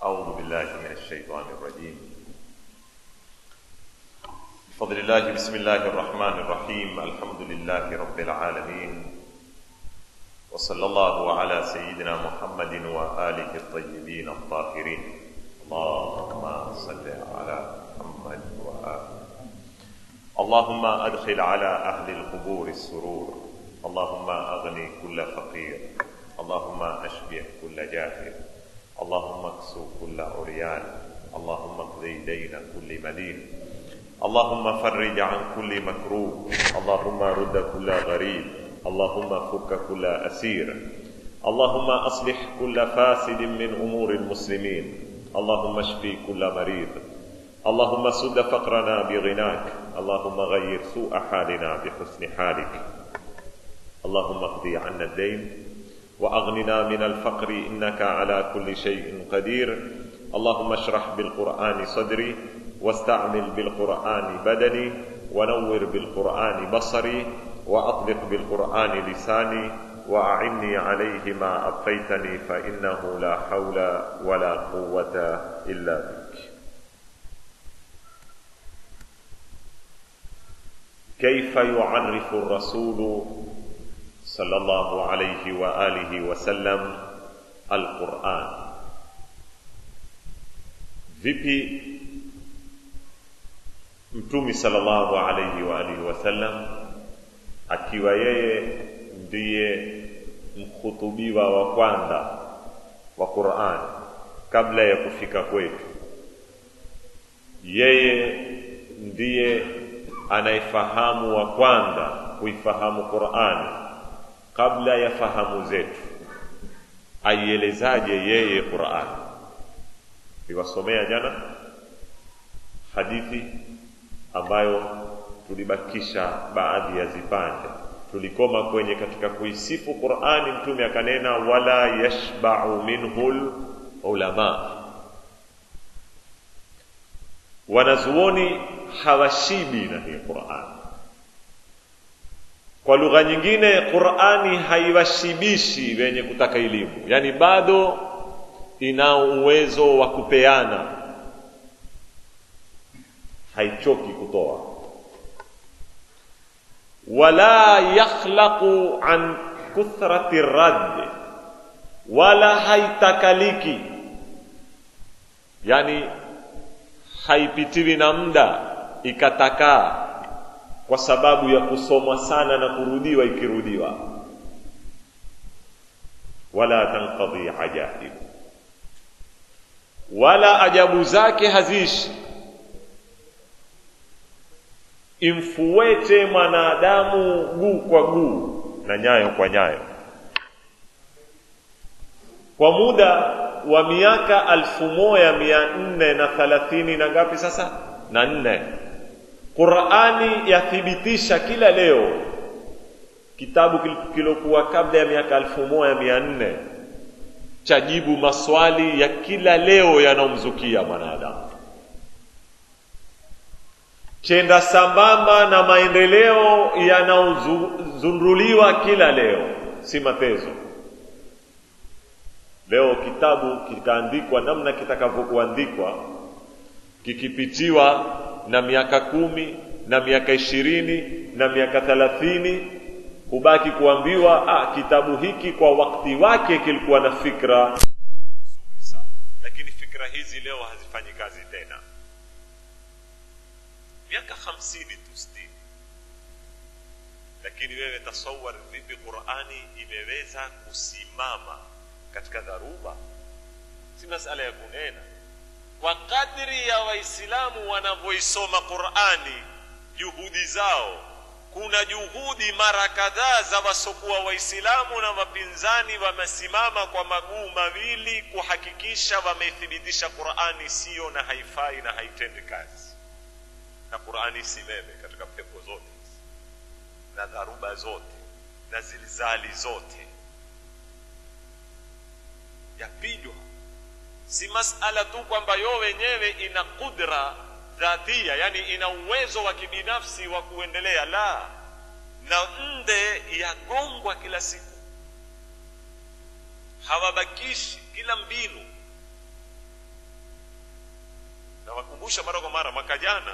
أعوذ بالله من الشيطان الرجيم بفضل الله بسم الله الرحمن الرحيم الحمد لله رب العالمين وصلى الله على سيدنا محمد وآله الطيبين الطاهرين اللهم صل على محمد وآله اللهم أدخل على أهل القبور السرور اللهم أغني كل فقير اللهم أشبع كل جاهل اللهم اكسو كل عريان اللهم اقضي دين كل مدين اللهم فرج عن كل مكروب اللهم رد كل غريب اللهم فك كل أسير اللهم أصلح كل فاسد من أمور المسلمين اللهم اشفي كل مريض اللهم سد فقرنا بغناك اللهم غير سوء حالنا بحسن حالك اللهم اقضي عنا الدين واغننا من الفقر انك على كل شيء قدير اللهم اشرح بالقران صدري واستعمل بالقران بدني ونور بالقران بصري واطلق بالقران لساني واعني عليه ما ابقيتني فانه لا حول ولا قوه الا بك كيف يعرف الرسول صلى الله عليه واله وسلم القران vipi mtumi sallallahu alaihi wa alihi wasallam akiwa yeye ndiye mkhutubiwa wa kwanza wa Qur'an kabla ya kufika kwetu yeye ndiye anayefahamu wa kwanza kuifahamu Qur'ani kabla ya fahamu zetu aielezaje yeye Qur'an niwasomea jana hadithi ambayo tulibakisha baadhi ya zipande tulikoma kwenye katika kuisifu Qur'ani mtume akanena wala yashba'u minhul ulama wanazuoni hawashibi na hii Qur'an kwa lugha nyingine Qur'ani haiwashibishi wenye kutaka elimu yani bado ina uwezo wa kupeana haichoki kutoa wala yakhlaqu an kuthrati radd wala haitakaliki yani haipitiwi na muda ikatakaa kwa sababu ya kusomwa sana na kurudiwa ikirudiwa wala tanqadhi ajaib wala ajabu zake haziishi imfuete mwanadamu guu kwa guu na nyayo kwa nyayo kwa muda wa miaka alfu moja mia nne na thalathini na ngapi sasa na nne Qur'ani yathibitisha kila leo kitabu kilokuwa kabla ya miaka alfu moja mia nne chajibu maswali ya kila leo yanomzukia mwanadamu chenda sambamba na maendeleo yanaozunduliwa kila leo si matezo leo kitabu kikaandikwa namna kitakavyokuandikwa kikipitiwa na miaka kumi na miaka ishirini na miaka thalathini hubaki kuambiwa ah, kitabu hiki kwa wakati wake kilikuwa na fikra nzuri sana lakini fikra hizi leo hazifanyi kazi tena miaka hamsini tu sitini lakini wewe tasawar vipi qurani imeweza kusimama katika dharuba si masala ya kunena kwa kadri ya waislamu wanavyoisoma qurani juhudi zao kuna juhudi mara kadhaa za wasokuwa waislamu na wapinzani wamesimama kwa maguu mawili kuhakikisha wameithibitisha qurani siyo na haifai na haitendi kazi na qurani isimeme katika pepo zote na dharuba zote na zilizali zote yapijwa si masala tu kwamba yo wenyewe ina kudra dhatia yani ina uwezo wa kibinafsi wa kuendelea la na nde yagongwa kila siku hawabakishi kila mbinu nakumbusha mara kwa mara mwaka jana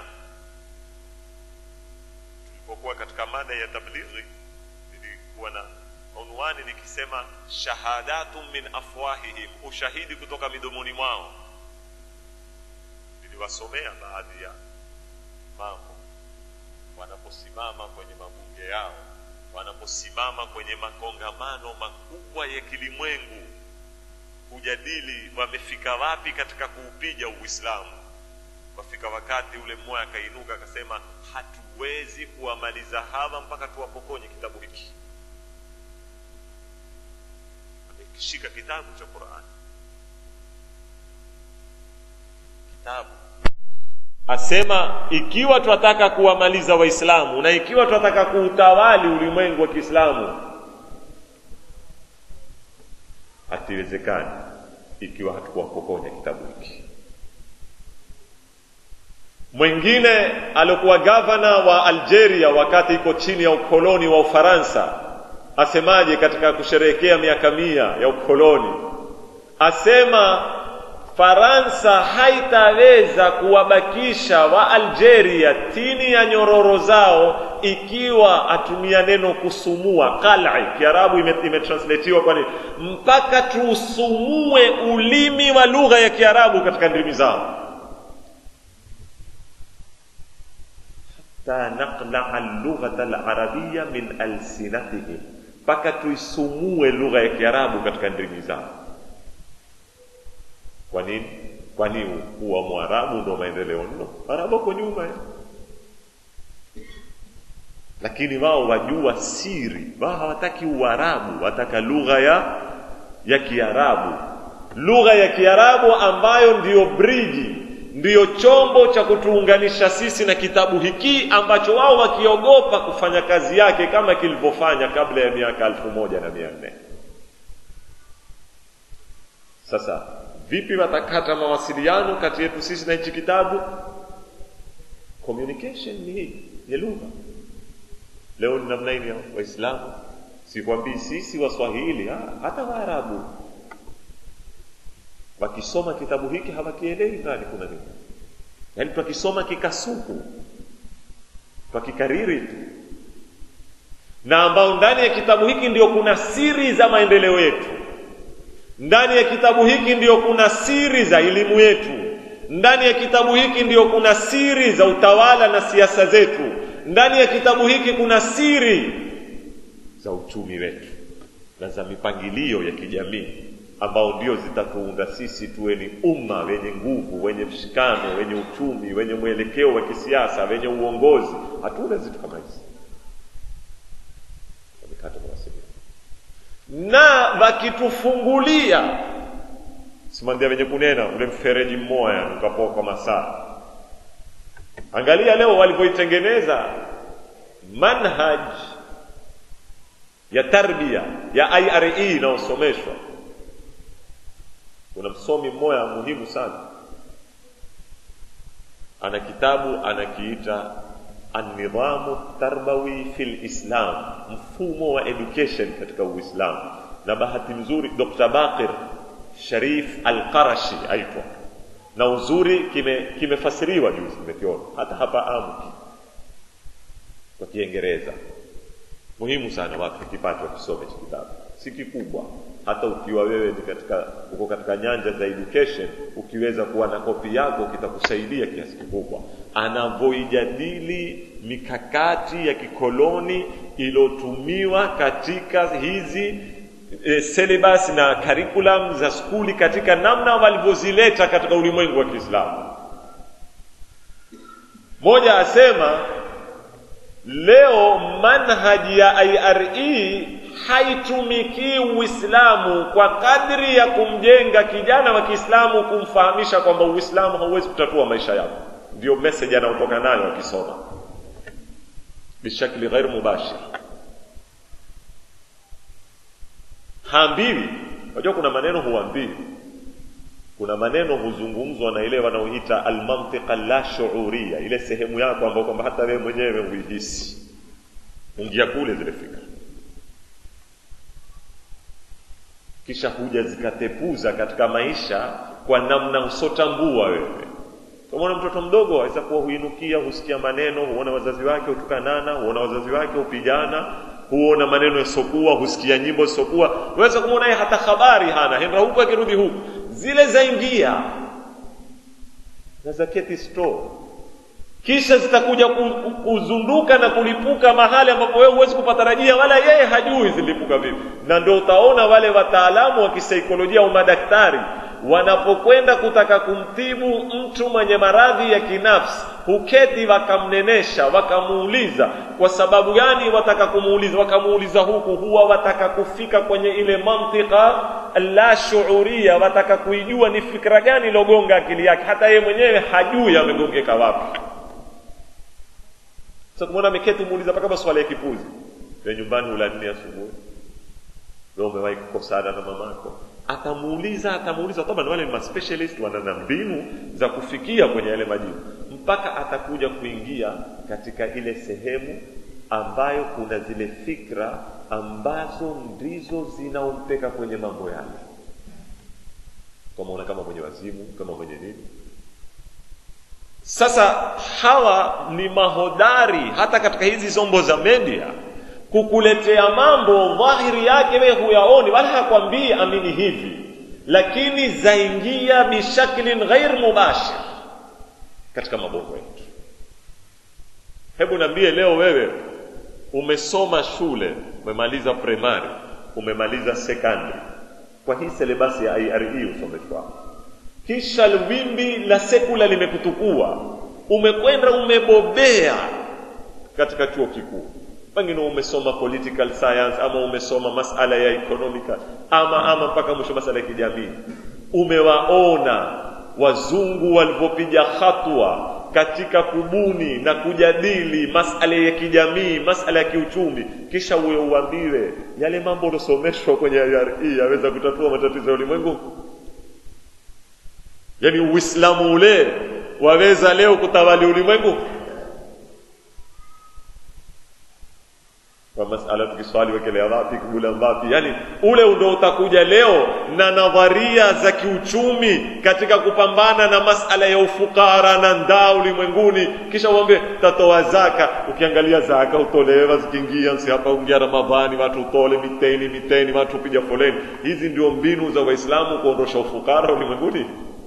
tulipokuwa katika mada ya tablighi nilikuwa na unwani nikisema shahadatun min afwahihim ushahidi kutoka midomoni mwao niliwasomea baadhi ya mambo wanaposimama kwenye mabunge yao wanaposimama kwenye makongamano makubwa ya kilimwengu kujadili wamefika wapi katika kuupiga uislamu wafika wakati ule mmoja akainuka akasema hatuwezi kuwamaliza hawa mpaka tuwapokonye kitabu hiki amekishika kitabu cha qurani kitabu asema ikiwa twataka kuwamaliza waislamu na ikiwa twataka kuutawali ulimwengu wa kiislamu hatiwezekani ikiwa hatukuwapokonya kitabu hiki mwingine aliokuwa gavana wa algeria wakati iko chini ya ukoloni wa ufaransa asemaje katika kusherehekea miaka mia ya ukoloni asema faransa haitaweza kuwabakisha wa algeria chini ya nyororo zao ikiwa atumia neno kusumua qal'i kiarabu imetranslatiwa ime kwani mpaka tuusumue ulimi wa lugha ya kiarabu katika ndimi zao hatta naqlaa lughata alarabia min alsinatihim mpaka tuisumue lugha ya kiarabu katika ndimi zao kwa nini kwani kuwa mwarabu ndo maendeleo nno arabu ako nyuma ya. lakini wao wajua siri wao hawataki uarabu wataka lugha ya ya kiarabu lugha ya kiarabu ambayo ndiyo briji ndiyo chombo cha kutuunganisha sisi na kitabu hiki ambacho wao wakiogopa kufanya kazi yake kama kilivyofanya kabla ya miaka elfu moja na mia nne sasa vipi watakata mawasiliano kati yetu sisi na hichi kitabu communication ni hii ni lugha leo ni namna hii waislamu sikwambii sisi waswahili ha, hata waarabu wakisoma kitabu hiki hawakielewi ndani kuna nini yaani twakisoma kikasuku twakikariri tu na ambao ndani ya kitabu hiki ndio kuna siri za maendeleo yetu ndani ya kitabu hiki ndiyo kuna siri za elimu yetu ndani ya kitabu hiki ndiyo kuna siri za utawala na siasa zetu ndani ya kitabu hiki kuna siri za uchumi wetu na za mipangilio ya kijamii ambao ndio zitatuunda sisi tuwe ni umma wenye nguvu wenye mshikano wenye uchumi wenye mwelekeo wa kisiasa wenye uongozi hatuna zitu kama hizi na wakitufungulia simandia wenye kunena ule mfereji mmoja ukapoka masaa angalia leo walivyoitengeneza manhaj ya tarbia ya ire inayosomeshwa kuna msomi mmoja muhimu sana ana kitabu anakiita annidhamu tarbawi fi lislam mfumo wa education katika uislamu na bahati nzuri dr baqir sharif alqarashi aitwa na uzuri kimefasiriwa kime juzi nimekiona hata hapa amu kwa kiingereza muhimu sana watu wakipata wakisome hichi kitabu si kikubwa hata ukiwa wewe ni katika uko katika nyanja za education ukiweza kuwa na kopi yako kitakusaidia kiasi kikubwa anavyoijadili mikakati ya kikoloni iliyotumiwa katika hizi e, syllabus na curriculum za skuli katika namna walivyozileta katika ulimwengu wa Kiislamu. Moja asema leo manhaji ya IRE haitumikii Uislamu kwa kadri ya kumjenga kijana wa Kiislamu, kumfahamisha kwamba Uislamu hauwezi kutatua maisha yako. Ndio message anayotoka nayo akisoma bishakli ghair mubashir. Haambiwi, unajua kuna maneno huambiwi, kuna maneno huzungumzwa na ile wanaoita almantiqa la shuuria, ile sehemu yako ambayo kwamba hata wewe mwenyewe huihisi, ungia kule zile fikra kisha huja zikatepuza katika maisha kwa namna usotambua wewe Kama mtoto mdogo aweza kuwa huinukia, husikia maneno, huona wazazi wake hutukanana, huona wazazi wake hupigana, huona maneno yasiokuwa, husikia nyimbo zisiokuwa. Waweza kumwona yeye hata habari hana, henda huku akirudi huku, zile zaingia na zaketi store kisha zitakuja kuzunduka na kulipuka mahali ambapo wewe huwezi kupatarajia, wala yeye hajui zilipuka vipi. Na ndio utaona wale wataalamu wa kisaikolojia au madaktari wanapokwenda kutaka kumtibu mtu mwenye maradhi ya kinafsi, huketi wakamnenesha, wakamuuliza kwa sababu gani wataka kumuuliza, wakamuuliza huku, huwa wataka kufika kwenye ile mantika la shuuria, wataka kuijua ni fikra gani ilogonga akili yake, hata yeye mwenyewe hajui amegongeka wapi. Sasa kumwona ameketi muuliza mpaka maswali ya kipuzi. Wewe nyumbani ula nne asubuhi. Wewe umewahi kukosana na mamako? Atamuuliza, atamuuliza toba, wale ni specialist wana na mbinu za kufikia kwenye yale majibu, mpaka atakuja kuingia katika ile sehemu ambayo kuna zile fikra ambazo ndizo zinaompeka kwenye mambo yale, kama kama mwenye wazimu, kama mwenye nini sasa hawa ni mahodari hata katika hizi zombo za media kukuletea mambo dhahiri yake wewe huyaoni, wala hakwambii amini hivi, lakini zaingia bishaklin ghair mubashir katika mabongo yetu. Hebu niambie leo, wewe umesoma shule, umemaliza primary, umemaliza secondary, kwa hii selebasi ya IRE usomeshwa kisha wimbi la sekula limekutukua, umekwenda umebobea katika chuo kikuu, pengine umesoma political science ama umesoma masala ya economical ama ama mpaka mwisho masala ya kijamii. Umewaona wazungu walivyopiga hatua katika kubuni na kujadili masala ya kijamii, masala ya kiuchumi, kisha uwe uambiwe yale mambo uliosomeshwa kwenye IRE yaweza kutatua matatizo ya ulimwengu yaani uislamu ule waweza leo kutawali ulimwengu kwa masala tukiswali wekelea wapi kibula wapi yani ule ndo utakuja leo na nadharia za kiuchumi katika kupambana na masala ya ufukara na ndaa ulimwenguni kisha uombe tatoa zaka ukiangalia zaka utolewa zikiingia si hapa ungia ramadhani watu utole miteni miteni watu piga foleni hizi ndio mbinu za waislamu kuondosha ufukara ulimwenguni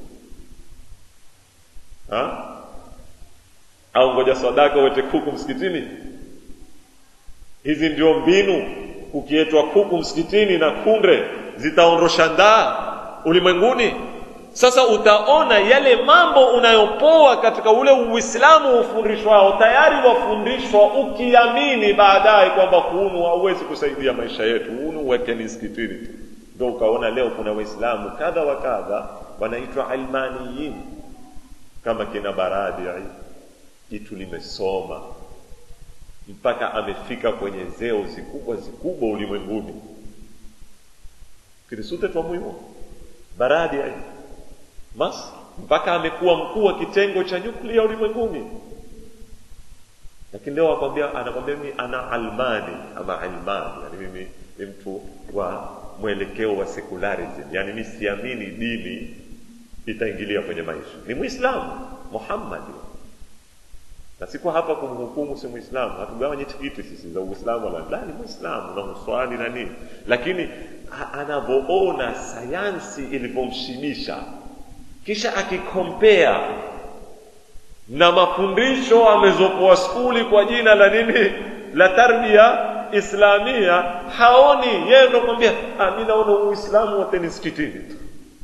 ha? au ngoja sadaka uwete kuku msikitini hizi ndio mbinu ukietwa kuku msikitini na kunde zitaondosha ndaa ulimwenguni sasa utaona yale mambo unayopoa katika ule uislamu ufundishwao tayari wafundishwa ukiamini baadaye kwamba hunu hauwezi kusaidia maisha yetu hunu uwekeni msikitini tu ndo ukaona leo kuna waislamu kadha wa kadha wanaitwa almaniyin kama kina baradi jitu limesoma mpaka amefika kwenye zeo zikubwa zikubwa ulimwenguni kirisute twa muhimu baradi mas mpaka amekuwa mkuu wa kitengo cha nyuklia ulimwenguni lakini leo akwambia anakwambia mimi ana almani ama almani yani mimi ni mtu wa mwelekeo wa secularism yani mi siamini dini itaingilia kwenye maisha ni mwislamu muhammadi na siko hapa kumhukumu si mwislamu hatugawanyi tikiti sisi za uislamu wala la ni mwislamu na huswali na nini lakini anavyoona sayansi ilivyomshibisha kisha akikompea na mafundisho amezopoa skuli kwa jina la nini la tarbia islamia haoni yeye ndo kwambia mi naona uislamu wote ni msikitini tu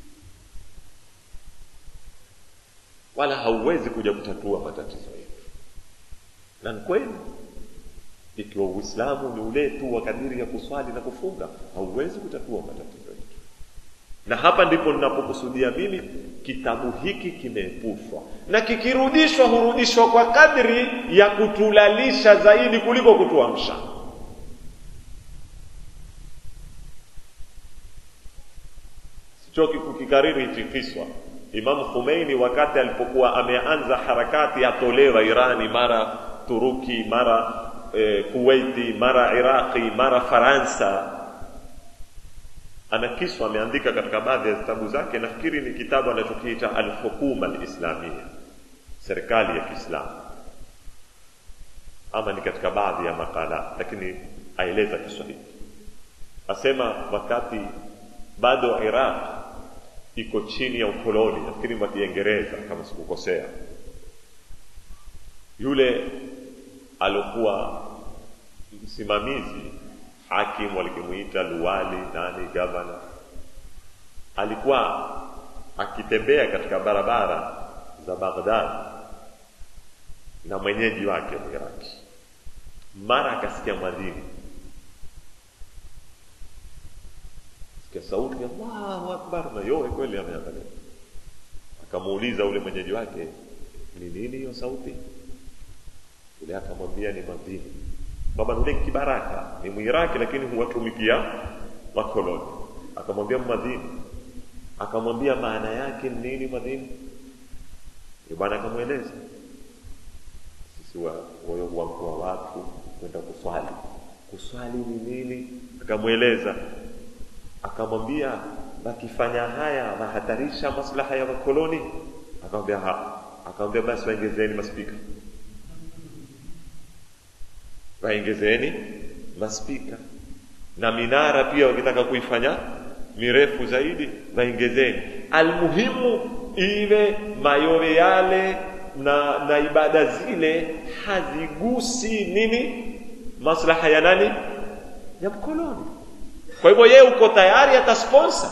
wala hauwezi kuja kutatua matatizo yetu na ni kweli ikiwa uislamu ni ule tu wa kadiri ya kuswali na kufunga hauwezi kutatua matatizo yetu na hapa ndipo ninapokusudia mimi kitabu hiki kimeepushwa na kikirudishwa hurudishwa kwa kadri ya kutulalisha zaidi kuliko kutuamsha sichoki kukikariri hichi kiswa Imam Khomeini wakati alipokuwa ameanza harakati atolewa Irani, mara Turuki, mara e, Kuwaiti, mara Iraqi, mara Faransa, ana kiswa ameandika katika baadhi ya vitabu zake. Nafikiri ni kitabu anachokiita Alhukuma Alislamia, serikali ya Kiislamu ama ni katika baadhi ya makala, lakini aeleza Kiswahili, asema wakati bado Iraq iko chini ya ukoloni, nafikiri wa Kiingereza kama sikukosea, yule alikuwa msimamizi hakimu, walikimuita luwali nani, gavana, alikuwa akitembea katika barabara za Baghdad na mwenyeji wake Mwiraki, mara akasikia mwadhini, sikia sauti Allahu akbar, na yowe kweli ameangalia. Akamuuliza ule mwenyeji wake, ni nini hiyo sauti? Ule akamwambia ni mwadhini, kwamba ule kibaraka ni Mwiraki, lakini huwatumikia wakoloni. Akamwambia mwadhini, akamwambia maana yake ni nini mwadhini? Bwana akamweleza sisi moyo wa watu kwenda kuswali. Kuswali ni nini? Akamweleza, akamwambia wakifanya haya wahatarisha maslaha ya wakoloni. Akamwambia ha, akamwambia basi waongezeni maspika, waongezeni maspika na minara pia, wakitaka kuifanya mirefu zaidi waongezeni. Almuhimu iwe mayowe yale na na ibada zile hazigusi nini maslaha ya nani ya mkoloni. Kwa hivyo yeye uko tayari atasponsor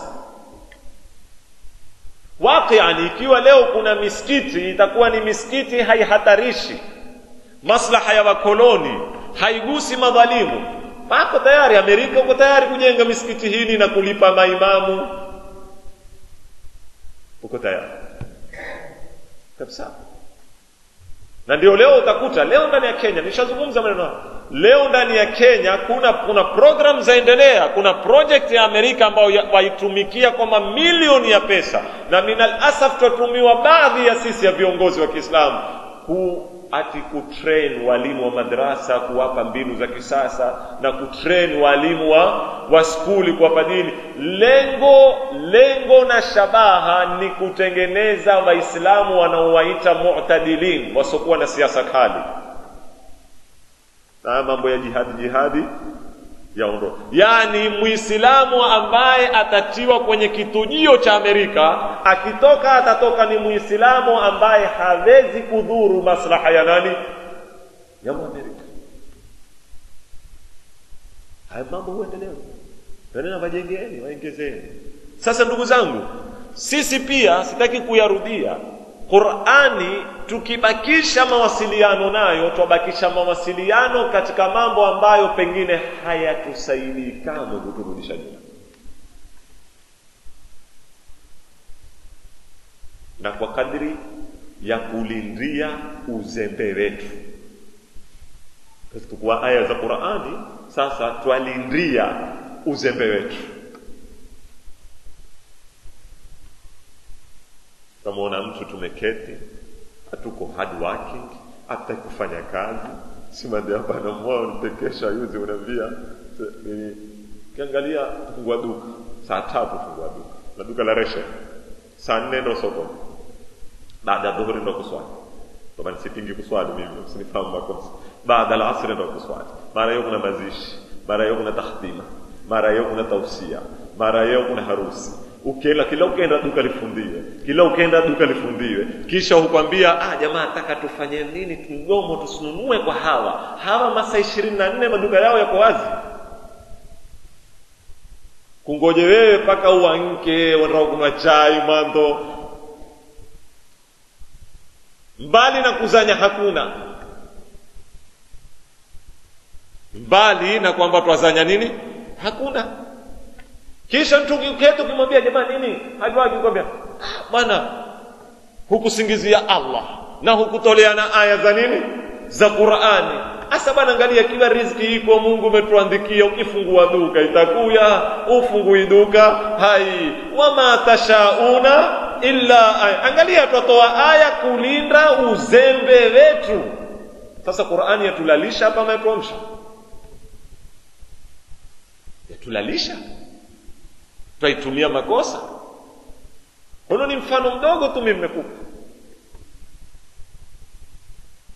waqiani. Ikiwa leo kuna misikiti itakuwa ni misikiti haihatarishi maslaha ya wakoloni, haigusi madhalimu, wako tayari. Amerika uko tayari kujenga misikiti hili na kulipa maimamu, uko tayari kabisa na ndio leo utakuta leo ndani ya Kenya, nishazungumza maneno hayo. Leo ndani ya Kenya kuna kuna program zaendelea, kuna project ya Amerika ambayo waitumikia kwa mamilioni ya pesa, na minal asaf tutatumiwa baadhi ya sisi ya viongozi wa Kiislamu ku ati kutrain walimu wa madrasa kuwapa mbinu za kisasa na kutrain walimu wa wa skuli kuwapa dini. Lengo lengo na shabaha ni kutengeneza Waislamu wanaowaita mu'tadilin, wasiokuwa na siasa kali, na mambo ya jihadi jihadi yaondoke. Yaani Muislamu ambaye atatiwa kwenye kitujio cha Amerika, akitoka atatoka ni Muislamu ambaye hawezi kudhuru maslaha ya nani? Ya Amerika. Haya mambo huendelea, tena wajengeni, waongezeni. Sasa ndugu zangu, sisi pia sitaki kuyarudia Qur'ani tukibakisha mawasiliano nayo, twabakisha mawasiliano katika mambo ambayo pengine hayatusaidii kamwe kuturudisha nyuma. Na kwa kadri ya kulindia uzembe wetu, tukua aya za Qur'ani, sasa twalindia uzembe wetu. Tamwona mtu tumeketi, hatuko hard working, hata kufanya kazi simande hapa na mwao nitekesha yuzi, unaambia kiangalia, fungua duka saa tatu, fungua duka na duka la reshe, saa nne ndo sokoni, baada ya dhuhuri ndo kuswali. Toba nisipingi kuswali mimi, msinifahamu makosa. Baada ya asri ndo kuswali, mara hiyo kuna mazishi, mara hiyo kuna takhtima, mara hiyo kuna tausia, mara hiyo kuna harusi Ukela, kila ukenda duka lifundiwe, kila ukenda duka lifundiwe, kisha hukwambia ah, jamaa nataka tufanye nini? Mgomo tusinunue kwa hawa hawa, masaa ishirini na nne maduka yao yako wazi, kungoje wewe mpaka uanke, wanataka kunywa chai mwanzo. Mbali na kuzanya hakuna, mbali na kwamba twazanya nini, hakuna kisha mtu ukiketi ukimwambia jamani nini hajua akikwambia bwana hukusingizia Allah na hukutolea na aya za nini za Qur'ani asa bwana angalia kila riziki iko Mungu umetuandikia ukifungua duka itakuya ufungui duka hai wama tashauna illa aya angalia twatoa aya kulinda uzembe wetu sasa Qur'ani yatulalisha hapa ametuamsha yatulalisha twaitumia makosa. Huno ni mfano mdogo tu mimi nimekupa.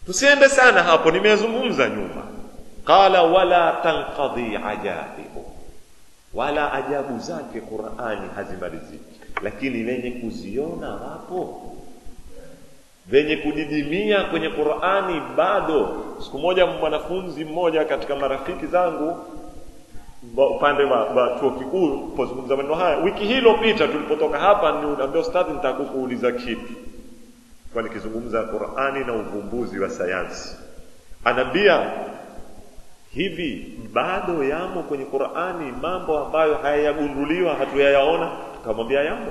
tusiende sana hapo nimezungumza nyuma qala wala tanqadhi ajaibu wala ajabu zake qurani hazimaliziki lakini wenye kuziona wapo venye kudidimia kwenye qurani bado siku moja mwanafunzi mmoja katika marafiki zangu upande wa, wa chuo kikuu pozungumza maneno haya wiki hii iliyopita tulipotoka hapa niambia ustadhi nitakukuuliza kitu kwa nikizungumza qurani na uvumbuzi wa sayansi anaambia hivi bado yamo kwenye qurani mambo ambayo hayagunduliwa hatuyayaona tukamwambia yamo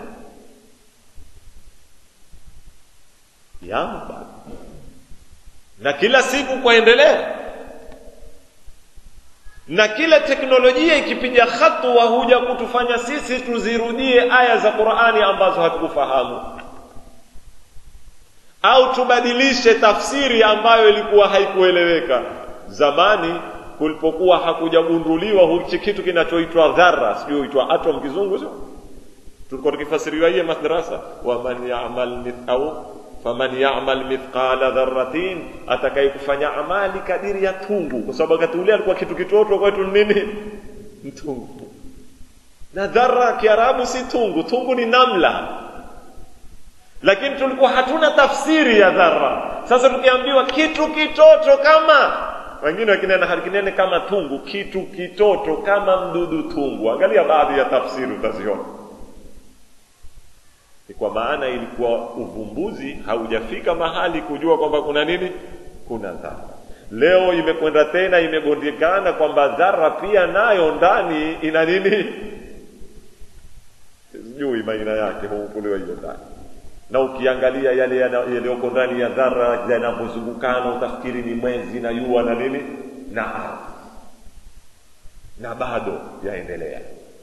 yamo bado na kila siku kwaendelea na kila teknolojia ikipiga hatua huja kutufanya sisi tuzirudie aya za qurani ambazo hatukufahamu au tubadilishe tafsiri ambayo ilikuwa haikueleweka zamani kulipokuwa hakujagunduliwa hichi kitu kinachoitwa dhara sijui huitwa atom kizungu sio tulikuwa tukifasiriwa hiye madrasa waman yamal au faman yamal mithqala dharratin atakaye kufanya amali kadiri ya tungu kwa sababu wakati ule alikuwa kitu kitoto kwetu nini mtungu na dhara kiarabu si tungu tungu ni namla lakini tulikuwa hatuna tafsiri ya dhara sasa tukiambiwa kitu kitoto kama wengine wakinena halikinene kama tungu kitu kitoto kama mdudu tungu angalia baadhi ya tafsiri utaziona ni kwa maana ilikuwa uvumbuzi haujafika mahali kujua kwamba kuna nini kuna dhara leo imekwenda tena imegondekana kwamba dhara pia nayo ndani ina nini sijui maina yake huukuliwa hiyo ndani na ukiangalia yale yaliyoko ndani ya dhara yanavyozungukana utafikiri ni mwezi na jua na nini na ardhi na bado yaendelea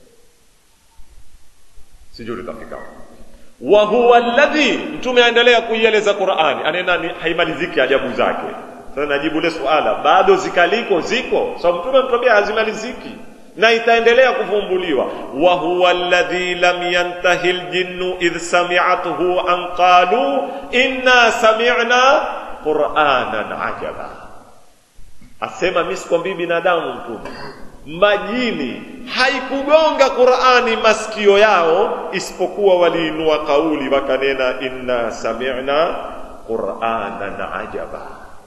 sijui tutafika wa huwa alladhi mtume aendelea kuieleza qurani anena haimaliziki ajabu zake sasa najibu le suala bado zikaliko ziko sababu so, mtume mtuambia hazimaliziki na itaendelea kuvumbuliwa wa huwa alladhi lam yantahi ljinnu idh sami'athu an qalu inna sami'na qur'anan ajaba asema mimi sikwambii binadamu mtume majini haikugonga qurani masikio yao isipokuwa waliinua kauli wakanena inna sami'na qur'anan ajaba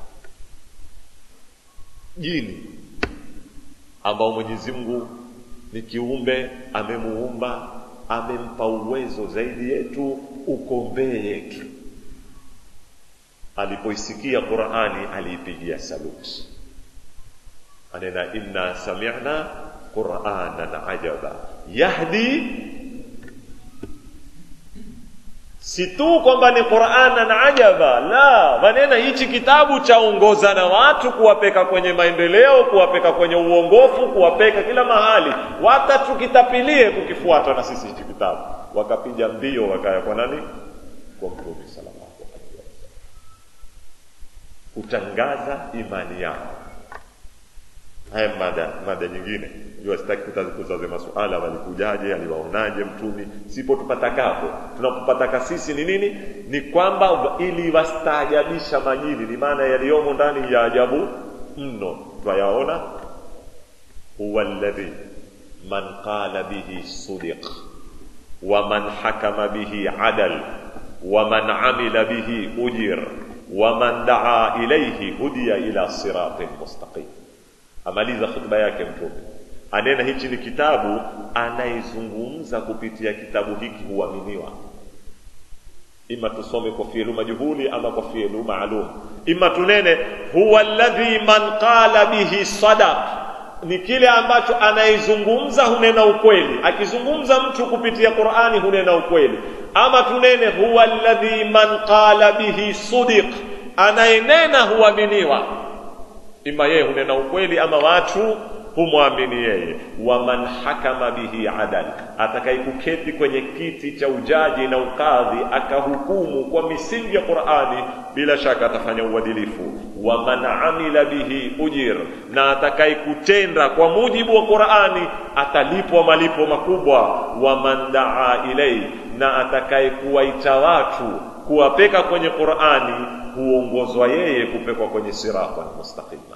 jini ambao Mwenyezi Mungu ni kiumbe amemuumba amempa uwezo zaidi yetu ukombee yetu alipoisikia Qur'ani aliipigia saluti anena inna sami'na qur'anan ajaba yahdi si tu kwamba ni qur'anan ajaba la manena hichi kitabu chaongoza na watu kuwapeka kwenye maendeleo kuwapeka kwenye uongofu kuwapeka kila mahali wata tukitapilie kukifuata na sisi hichi kitabu wakapiga mbio wakaya kwa nani kwa mtume sallallahu alaihi wasallam kutangaza imani yao haya mada mada nyingine jua sitaki kuzaze masuala walikujaje aliwaonaje mtumi sipo tupatakapo tunapopataka sisi ni nini ni kwamba ili wastaajabisha majini ni maana yaliyomo ndani ya ajabu mno twayaona huwa alladhi man qala bihi sudiq wa man hakama bihi adal wa man amila bihi ujir wa man daa ilayhi hudiya ila siratin mustaqim amaliza khutba yake mtume anena hichi ni kitabu anayezungumza kupitia kitabu hiki huaminiwa ima tusome kwa fielu majhuli ama kwa fielu maalum ima tunene huwa alladhi man qala bihi sadaq ni kile ambacho anayezungumza hunena ukweli akizungumza mtu kupitia qurani hunena ukweli ama tunene huwa alladhi man qala bihi sudiq anayenena huaminiwa ima yeye hunena ukweli ama watu humwamini yeye waman hakama bihi adal atakayekuketi kwenye kiti cha ujaji na ukadhi akahukumu kwa misingi ya qurani bila shaka atafanya uadilifu waman amila bihi ujir na atakayekutenda kwa mujibu wa qurani atalipwa malipo makubwa waman daa ilaihi na atakaye kuwaita watu kuwapeka kwenye qurani huongozwa yeye kupekwa kwenye siratan mustaqima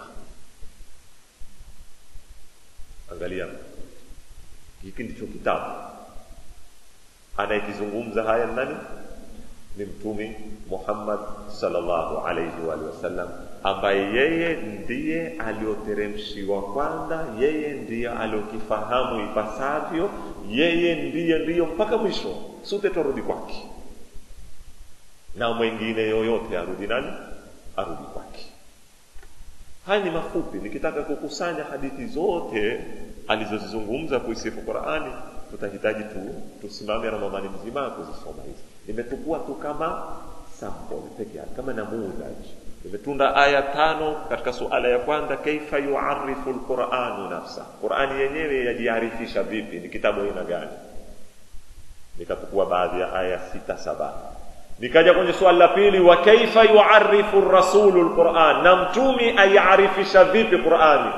angalia hiki ndicho kitabu anayekizungumza haya nani ni mtumi muhammad salllahu alaihi waalihi wasallam ambaye yeye ndiye alioteremshiwa kwanza yeye ndiye aliokifahamu ipasavyo yeye ndiye ndiyo mpaka mwisho sote twarudi kwake na mwengine yoyote arudi nani arudi kwake haya ni mafupi nikitaka kukusanya hadithi zote alizozizungumza kuisifu qurani tutahitaji tu tusimame ramadhani mzima kuzisoma hizi nimetukua tu kama sample peke yake kama namudhaji nimetunda aya tano katika suala ya kwanza kaifa yuarifu lquranu nafsa qurani yenyewe yajiarifisha vipi ni kitabu aina gani nikatukua baadhi ya aya sita saba nikaja kwenye swali la pili wa kaifa yuarifu rasulu lquran na mtumi aiarifisha vipi qurani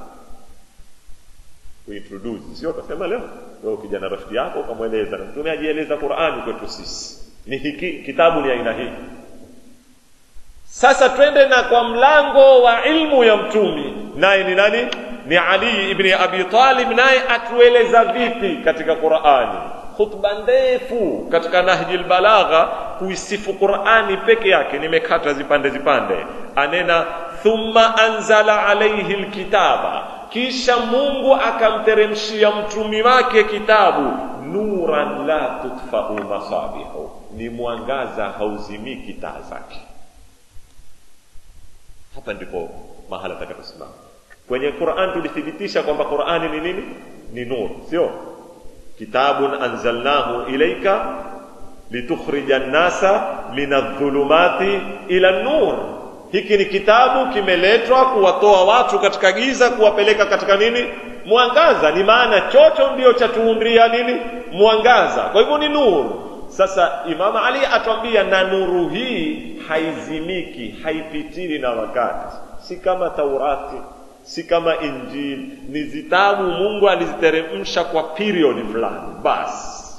kuintroduce sio utasema leo wewe kijana rafiki yako ukamweleza na mtume ajieleza qurani kwetu sisi ni hiki kitabu ni aina hii sasa twende na kwa mlango wa ilmu ya mtumi naye ni nani ni ali ibni abi talib naye atueleza vipi katika qurani khutba ndefu katika nahji lbalagha kuisifu qurani peke yake nimekata zipande zipande anena thumma anzala alaihi lkitaba kisha mungu akamteremshia mtumi wake kitabu nuran la tutfau masabihu ni mwangaza hauzimiki taa zake hapa ndipo mahala takaposimama kwenye quran tulithibitisha kwamba qurani ni nini ni nur sio kitabun anzalnahu ilaika litukhrija nnasa min adhulumati ila nur hiki ni kitabu kimeletwa kuwatoa watu katika giza kuwapeleka katika nini mwangaza ni maana chocho ndio chatuumbia nini mwangaza kwa hivyo ni nuru sasa imam ali atwambia na nuru hii haizimiki haipitili na wakati si kama taurati si kama injili ni zitabu mungu aliziteremsha kwa period fulani basi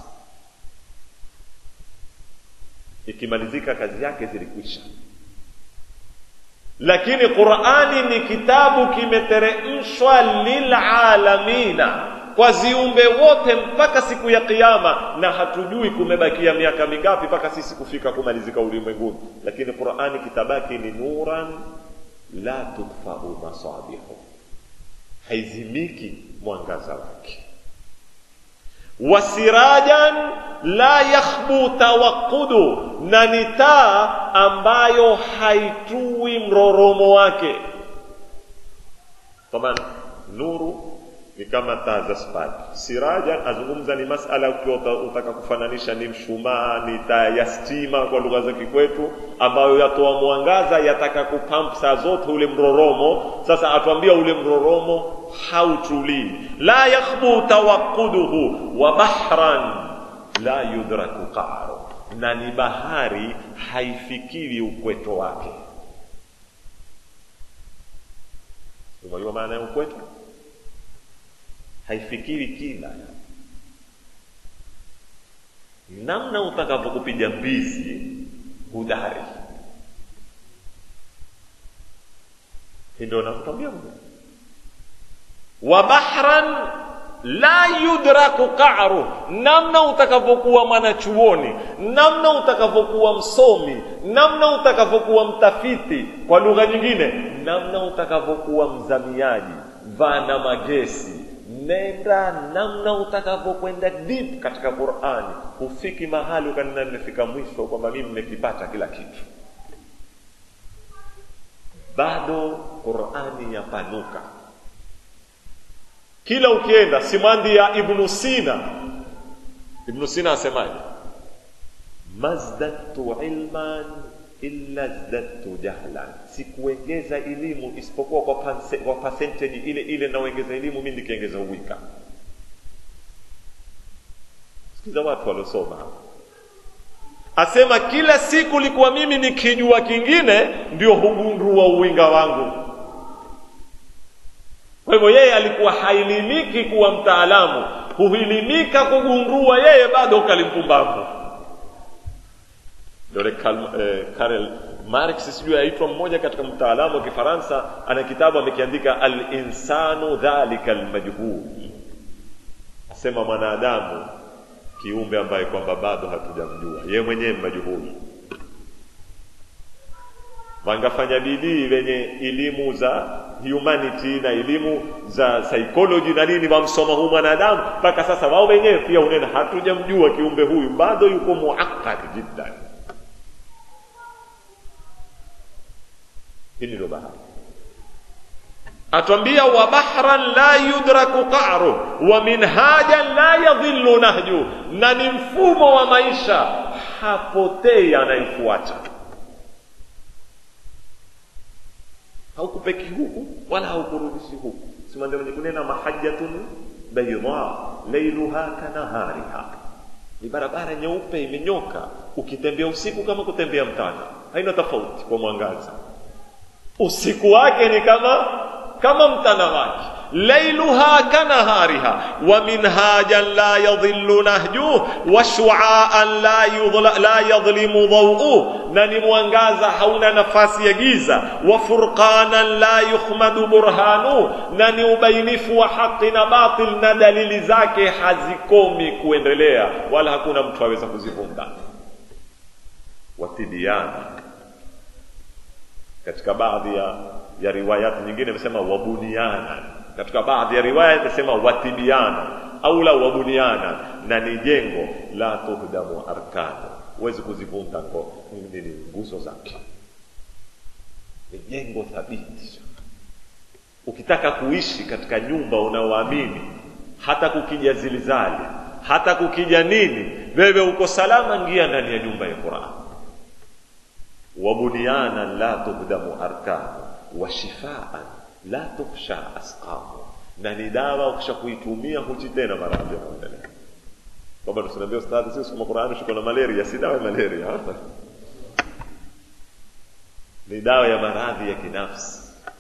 ikimalizika kazi yake zilikwisha lakini qurani ni kitabu kimeteremshwa lilalamina kwa ziumbe wote mpaka siku ya kiyama na hatujui kumebakia miaka mingapi mpaka sisi kufika kumalizika ulimwenguni lakini qurani kitabaki ni nuran la tudfau masabihu haizimiki mwangaza wake wasirajan la yakhbu tawaqudu na ni taa ambayo haitui mroromo wake taban nuru ni kama taa za spadi sirajan azungumza ni masala ukiwa utaka kufananisha ni mshumaa ni taa ya stima kwa lugha za kikwetu ambayo yatoa mwangaza yataka kupamp saa zote ule mroromo sasa atuambia ule mroromo hautulii la yakhbu tawaquduhu wa bahran la yudraku qaru na ni bahari haifikiri ukweto wake unajua maana ya ukweto haifikiri kila namna utakavyokupiga mbizi hudari ndio nakuambia wa bahran la yudraku qaru namna utakavyokuwa mwanachuoni namna utakavyokuwa msomi namna utakavyokuwa mtafiti kwa lugha nyingine namna utakavyokuwa mzamiaji vana magesi nenda namna utakavyokwenda deep katika qurani hufiki mahali ukanena nimefika mwisho kwamba mimi nimekipata kila kitu bado qurani yapanuka kila ukienda simandi ya ibnu sina ibnu sina asemaje mazdadtu ilman illa zdadtu jahlan sikuongeza elimu isipokuwa kwa, panse, kwa percentage ile ile naongeza elimu mimi nikiongeza uwika sikiza watu waliosoma asema kila siku likuwa mimi nikijua kingine ndio hugundua uwinga wangu kwa hivyo yeye alikuwa hailimiki kuwa mtaalamu huhilimika kugundua yeye bado ukalimpumbavu yule Karl, eh, Karl Marx sijui aitwa mmoja katika mtaalamu wa Kifaransa ana kitabu amekiandika al-insanu dhalika al-majhul asema mwanadamu kiumbe ambaye kwamba bado hatujamjua ye mwenyewe majuhuli wangafanya bidii wenye elimu za humanity na elimu za psychology na nini wamsoma huu mwanadamu mpaka sasa wao wenyewe pia unena hatujamjua kiumbe huyu bado yuko muakkad jiddan hili ndio bahari atwambia wa bahran la yudraku qa'ru wa minhajan la yadhillu nahju na ni mfumo wa maisha hapotei anaifuata haukupeki huku wala haukurudishi huku simande mwenye kunena mahajjatun bayda lailuha kanahariha ni barabara nyeupe imenyoka ukitembea usiku kama kutembea mchana haina tofauti kwa mwangaza usiku wake ni kama kama mchana wake lailuha kanahariha wa minhajan la yadhillu nahjuh wa shu'aan la yudhla, la yadhlimu dhaw'uh na ni mwangaza hauna nafasi ya giza wa furqanan la yukhmadu burhanu na ni ubainifu wa haki na batil na dalili zake hazikomi kuendelea wala hakuna mtu aweza kuzivunda watibiana katika baadhi ya ya riwayati nyingine imesema wabuniana katika baadhi ya riwaya imesema watibiana au la wabuniana na ni jengo la tuhdamu arkanu huwezi kuzivunja nini nguzo zake ni jengo thabiti ukitaka kuishi katika nyumba unaoamini hata kukija zilizali hata kukija nini wewe uko salama ngia ndani ya nyumba ya Qur'an wabuniana la tuhdamu arkanu wa shifaan la tukhsha asqamu na ni dawa ukisha kuitumia huchi tena maradhi yanaendelea kwamba tusinambia ustadhi sisi kama Qur'ani shiko na malaria si dawa ya malaria ni dawa ya maradhi ya kinafsi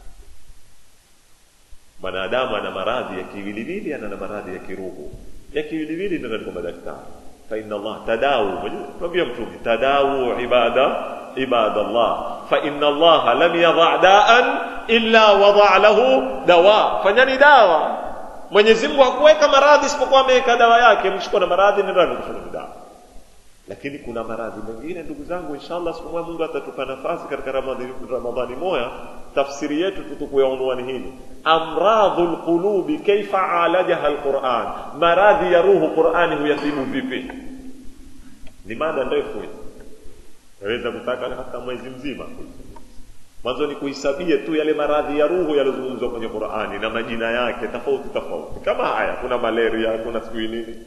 mwanadamu ana maradhi ya kiwiliwili ana na maradhi ya kiruhu ya kiwiliwili ndio kwa madaktari fa inna Allah tadawu mwambie mtume tadawu ibada ibada Allah fa inna Allah lam yadha da'an illa wada lahu dawa fanyani dawa Mwenyezi Mungu hakuweka maradhi isipokuwa ameweka dawa yake mshiko na maradhi ni ndani kufanya dawa lakini kuna maradhi mengine ndugu zangu inshallah siku moja Mungu atatupa nafasi katika Ramadhani Ramadhani moja tafsiri yetu tutukue unwani hili amradhul qulubi kaifa alajaha alquran maradhi ya ruhu Qur'ani huyatibu vipi ni mada ndefu naweza kutaka hata mwezi mzima mwanzo ni kuhisabie tu yale maradhi ya ruhu yaliyozungumzwa kwenye Qur'ani na majina yake tofauti tofauti kama haya kuna malaria kuna sijui nini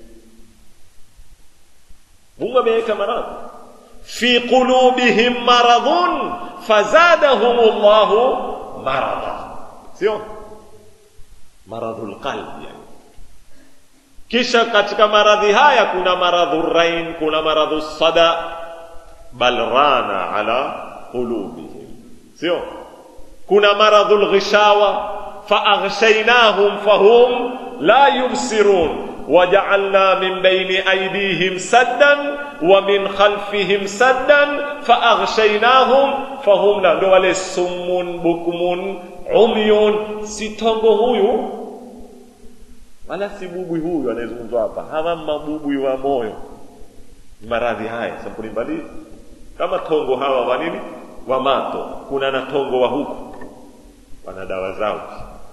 Mungu ameweka maradhi fi qulubihim maradhun fazadahum Allahu marada sio maradhul qalbi yani kisha katika maradhi haya kuna maradhu rain kuna maradhu sada bal rana ala qulubihim sio kuna maradhul ghishawa faaghshaynahum fahum la yubsirun وجعلنا من بين أيديهم سدا ومن خلفهم سدا فأغشيناهم فهم لا wale summun bukmun umyun si tongo huyu wala si bubwi huyu anayezungumzwa hapa hawa mabubwi wa moyo maradhi haya sampuli mbali kama tongo hawa wa nini wa mato kuna na tongo wa huku wana dawa zao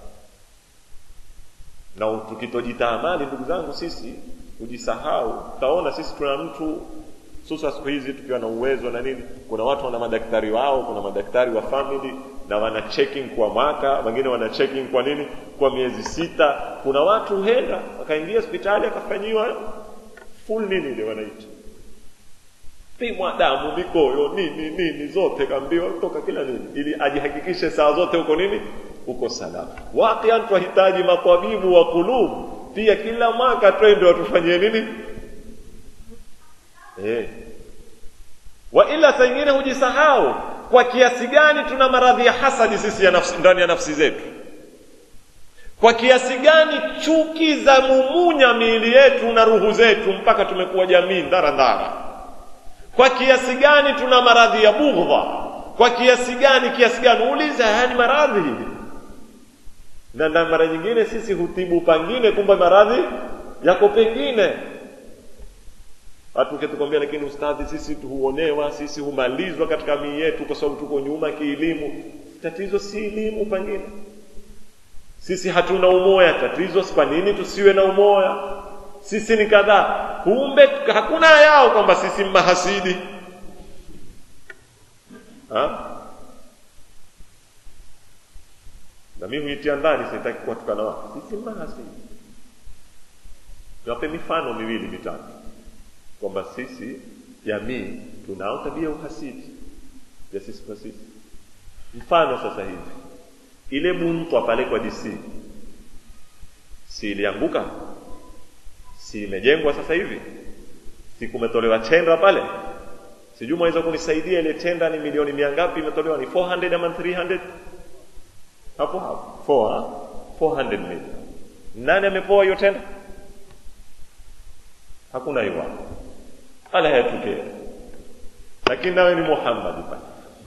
na tukitojitaamali ndugu zangu sisi kujisahau utaona sisi tuna mtu susa siku hizi tukiwa na uwezo na nini kuna watu wana madaktari wao kuna madaktari wa family na wana checking kwa mwaka wengine wana checking kwa nini kwa miezi sita kuna watu henda wakaingia hospitali akafanyiwa full nini ile wanaita pimwa damu mikoyo nini nini zote kaambiwa toka kila nini ili ajihakikishe saa zote huko nini uko salama waqian twahitaji matabibu wa kulub pia kila mwaka twende watufanyie nini eh wa ila saa ingine hujisahau kwa kiasi gani tuna maradhi ya hasadi sisi ya nafsi, ndani ya nafsi zetu kwa kiasi gani chuki za mumunya miili yetu na ruhu zetu mpaka tumekuwa jamii ndara ndara kwa kiasi gani tuna maradhi ya bughdha kwa kiasi gani kiasi gani uulize haya ni maradhi na, na mara nyingine sisi hutibu pangine kumbe maradhi yako pengine watu kitukwambia lakini ustadhi sisi huonewa sisi humalizwa katika mii yetu kwa sababu tuko nyuma kielimu tatizo si elimu pengine sisi hatuna umoya tatizo kwa nini tusiwe na umoya sisi ni kadhaa kumbe hakuna yao kwamba sisi mahasidi ha? na mimi huitia ndani sitaki kuwatukana watu sisi mahasidi niwape mifano miwili mitatu kwamba sisi jamii tunao tabia uhasidi ya sisi kwa sisi mfano sasa hivi ile buntwa pale kwa DC si ilianguka si imejengwa sasa hivi si kumetolewa tenda pale sijui mwaweza kunisaidia ile tenda ni milioni mia ngapi imetolewa ni 400 ama 300 hapo hapo 4 400 million nani amepoa hiyo tenda hakuna hiyo ala yatokea lakini nawe ni Muhammad pale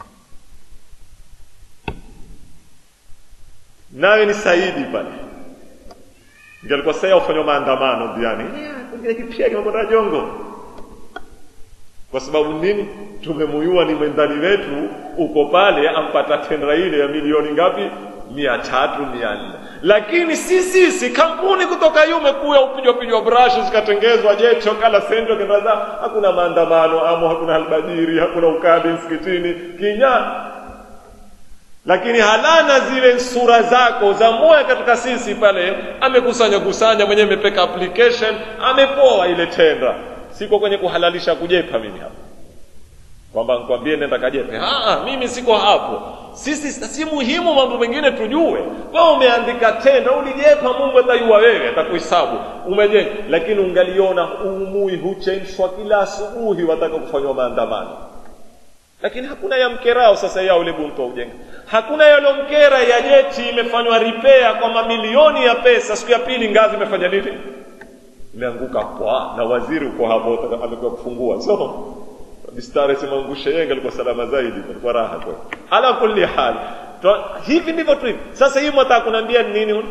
nawe ni Saidi pale ingelikuwa sasa ufanywa maandamano diani pia kimakonda jongo kwa sababu nini tumemuyua ni mwendani wetu uko pale ampata tenda ile ya milioni ngapi mia tatu mia nne lakini si sisi kampuni kutoka yume kuya upijwa pijwa brush zikatengezwa jecho kala sendo kendaza hakuna maandamano amo hakuna albadiri hakuna ukabi msikitini kinya lakini halana zile sura zako za moya katika sisi pale amekusanya kusanya mwenyewe amepeka application amepoa ile tenda siko kwenye kuhalalisha kujepa mimi hapa kwamba nikwambie nenda kajepe ah mimi siko hapo sisi si muhimu mambo mengine tujue wewe umeandika tenda ulijepa mungu atayua wewe atakuhesabu umejenga lakini ungaliona umui huchenshwa kila asubuhi wataka kufanywa maandamano lakini hakuna ya mkerao sasa yao ule bunto ujenga hakuna yalomkera ya jeti imefanywa repair kwa mamilioni ya pesa siku ya pili ngazi imefanya nini imeanguka kwa na waziri uko hapo amekuwa kufungua so mistari simangushe yenge alikuwa salama zaidi alikuwa raha kwa ala kulli hal to, hivi ndivyo tu sasa hii mwataka kuniambia nini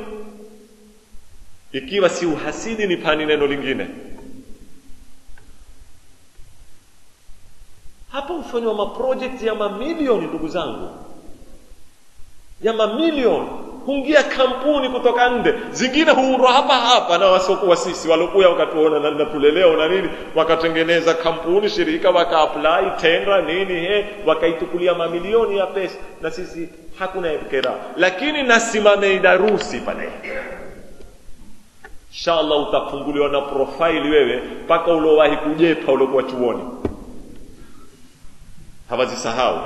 ikiwa si uhasidi ni pani neno lingine hapa hufanywa maprojekti ya mamilioni ndugu zangu ya mamilioni huingia kampuni kutoka nje zingine huurwa hapa hapa na wasiokuwa sisi waliokuya wakatuona na natuleleo na nini wakatengeneza kampuni shirika wakaapply tenda nini he wakaitukulia mamilioni ya pesa na sisi hakuna kera lakini nasimame darusi pale inshallah utafunguliwa na profile wewe mpaka uliowahi kujepa uliokuwa chuoni hawazisahau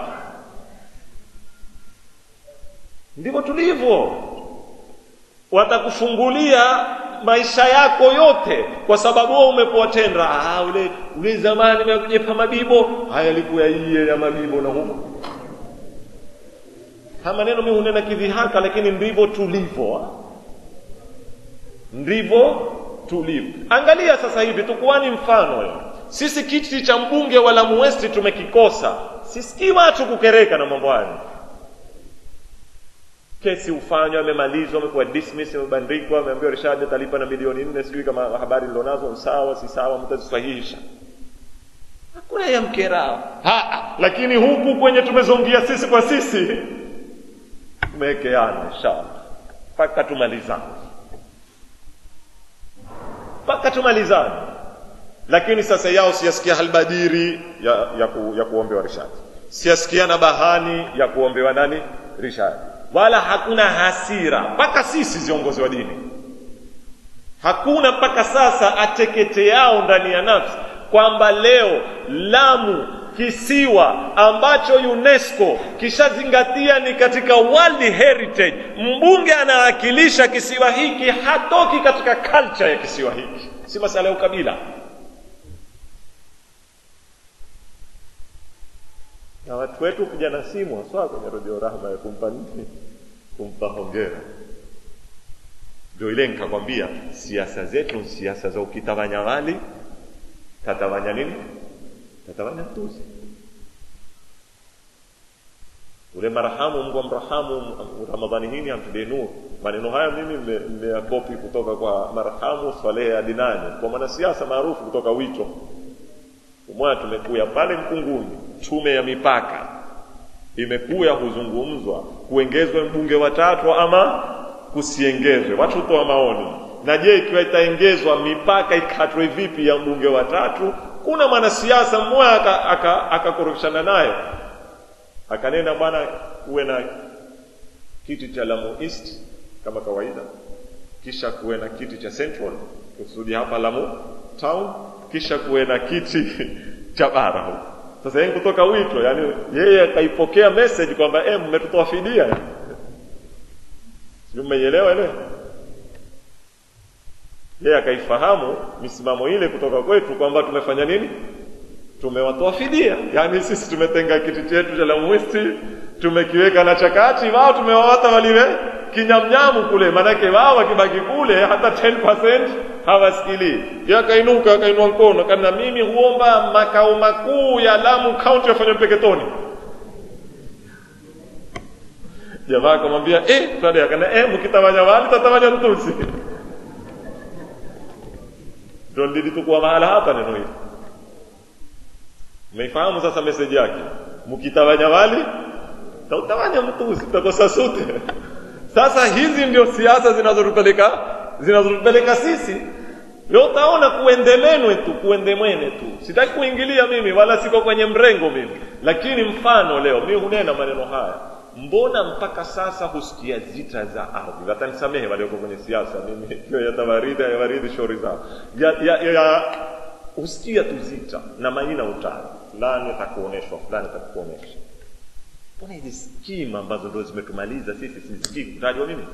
ndivyo tulivyo watakufungulia maisha yako yote kwa sababu wewe umepoa tenda ah ule ule zamani mekujepa mabibo haya alikuwa iye ya mabibo na huko haya maneno mimi hunena kidhihaka lakini ndivyo tulivyo ndivyo tulivyo angalia sasa hivi tukuani mfano yo sisi kiti cha mbunge wa Lamu West tumekikosa sisikii watu kukereka na mambo hayo kesi ufanywa amemalizwa amekuwa dismiss amebandikwa ameambiwa Rishad atalipa na milioni nne sijui kama habari nilonazo sawa si sawa mtazisahihisha hakuna ya mkerao ha, lakini huku kwenye tumezongia sisi kwa sisi tumewekeana inshallah mpaka tumalizane mpaka tumalizane lakini sasa yao siyasikia halbadiri ya, ya, ku, ya kuombewa Rishad siyasikia na bahani ya kuombewa nani Rishad wala hakuna hasira mpaka sisi viongozi wa dini hakuna mpaka sasa atekete yao ndani ya nafsi kwamba leo Lamu kisiwa ambacho UNESCO kishazingatia ni katika World Heritage, mbunge anawakilisha kisiwa hiki hatoki katika culture ya kisiwa hiki, si masala ya ukabila. na watu wetu vijana simu haswa kwenye redio Rahma ya kumpa nini, kumpa hongera. Ndio ile nikakwambia, siasa zetu ni siasa za ukitawanya wali tatawanya nini tatawanya mtuzi ule marhamu Mungu amrahamu Ramadhani hii amtudie nuru. Maneno haya mimi nimeyakopi kutoka kwa marhamu Swalehe Adinani, kwa mwanasiasa maarufu kutoka Wito. Umoja tumekuya pale Mkunguni, tume ya mipaka imekuya kuzungumzwa kuongezwe mbunge watatu ama kusiengezwe, watu hutoa maoni. Na je, ikiwa itaengezwa mipaka ikatwe vipi ya mbunge watatu? Kuna mwanasiasa mmoja akakorofishana aka, aka naye akanena bwana, kuwe na kiti cha Lamu East kama kawaida, kisha kuwe na kiti cha Central kusudi hapa Lamu Town, kisha kuwe na kiti cha bara huko. Sasa yeye kutoka wito, yani yeye akaipokea message kwamba eh, mmetutoa fidia, sio? Mmeielewa ile? Yeye akaifahamu misimamo ile kutoka kwetu kwamba tumefanya nini tumewatoa fidia, yaani sisi tumetenga kiti chetu cha Lamu East tumekiweka na chakati, wao tumewawata waliwe kinyamnyamu kule, manake wao wakibaki kule hata 10% hawasikilii. Yeye akainuka akainua mkono kana, mimi huomba makao makuu ya Lamu County yafanywe Mpeketoni. Jamaa akamwambia eh, Fred akana eh, mkitawanya wali tatawanya mtusi. Ndio lilitokuwa mahala hapa neno hili. Umeifahamu sasa message yake? Mkitawanya wali tautawanya mtuzi, tutakosa sote. Sasa hizi ndio siasa zinazotupeleka zinazotupeleka sisi. Leo utaona kuendemenwe tu, kuendemwene tu. Sitaki kuingilia mimi wala siko kwenye mrengo mimi, lakini mfano leo mimi hunena maneno haya, mbona mpaka sasa husikia zita za ardhi? Watanisamehe walioko kwenye siasa, mimi hiyo yatawaridi yawaridi shauri zao ya, ya, ya, husikia tu zita na maina utani fulani atakuoneshwa fulani atakuonyesha mbona hizi skimu ambazo ndio zimetumaliza sisi sisikii kutajwa mimi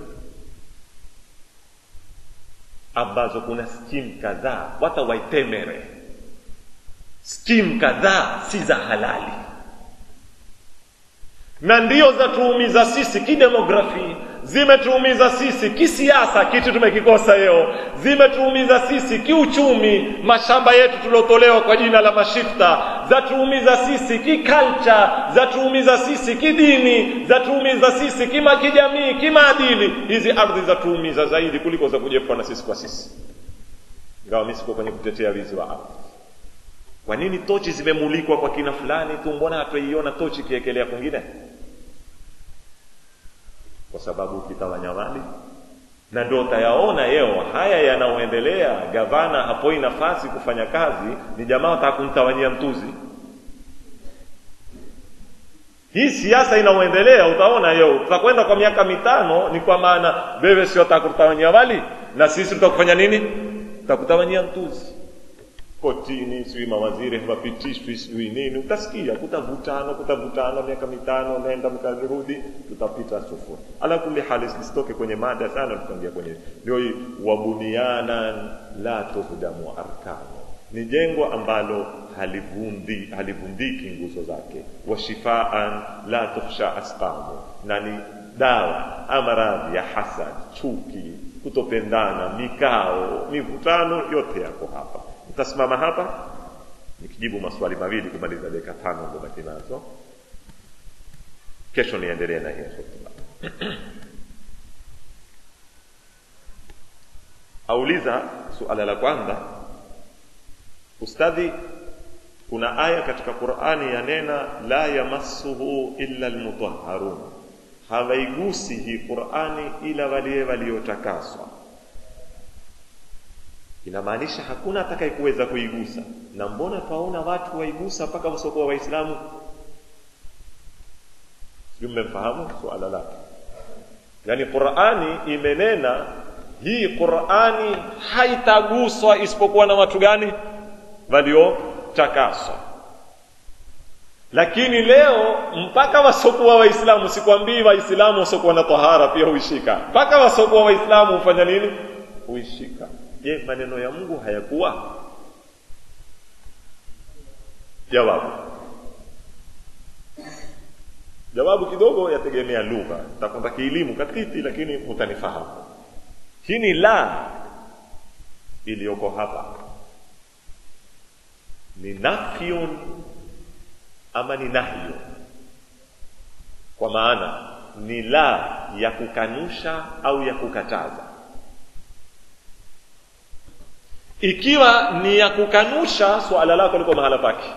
ambazo kuna skimu kadhaa wata waitemere skimu kadhaa si za halali na ndio zatuumiza sisi kidemografi zimetuumiza sisi kisiasa kitu tumekikosa leo zimetuumiza sisi kiuchumi mashamba yetu tuliotolewa kwa jina la mashifta zatuumiza sisi kiculture zatuumiza sisi kidini zatuumiza sisi kima kijamii kimaadili hizi ardhi zatuumiza zaidi kuliko za kujefwa na sisi kwa sisi ingawa mi siko kwenye kutetea wizi wa ardhi kwa nini tochi zimemulikwa kwa kina fulani tu mbona hatuiona tochi ikiekelea kwingine kwa sababu ukitawanya mali na ndio utayaona yeo haya yanayoendelea gavana hapoi nafasi kufanya kazi ni jamaa wataka kumtawanyia mtuzi hii siasa inayoendelea utaona yeo tutakwenda kwa miaka mitano ni kwa maana wewe sio utakutawanyia mali na sisi tutakufanya nini tutakutawanyia mtuzi kotini sijui mawaziri hawapitishwi sijui nini utasikia kutavutana kutavutana miaka mitano nenda mkarudi tutapita sufuri ala kuli hali sisitoke kwenye mada sana tutaingia kwenye ndio hii wabuniana la tuhdamu arkano ni jengo ambalo halivundi halivundiki nguzo zake washifaan la tukhsha asqamu na ni dawa amaradhi ya hasad chuki kutopendana mikao mivutano yote yako hapa nitasimama hapa nikijibu maswali mawili kumaliza dakika tano ndobaki nazo kesho niendelee na hiyo hotuba auliza suala la kwanza ustadhi kuna aya katika qurani yanena la yamassuhu illa almutahharun hawaigusi hii qurani ila waliye waliotakaswa inamaanisha hakuna atakayekuweza kuigusa na mbona twaona watu waigusa mpaka wasiokuwa waislamu sijui mmemfahamu suala lake yaani qurani imenena hii qurani haitaguswa isipokuwa na watu gani waliotakaswa lakini leo mpaka wasiokuwa waislamu sikwambii waislamu wasiokuwa na tahara pia huishika mpaka wasiokuwa waislamu hufanya nini huishika je maneno ya mungu hayakuwa jawabu jawabu kidogo yategemea lugha takwenda kielimu katiti lakini utanifahamu hii ni la iliyoko hapa ni nafyun ama ni nahyu kwa maana ni la ya kukanusha au ya kukataza ikiwa ni ya kukanusha suala lako liko mahala pake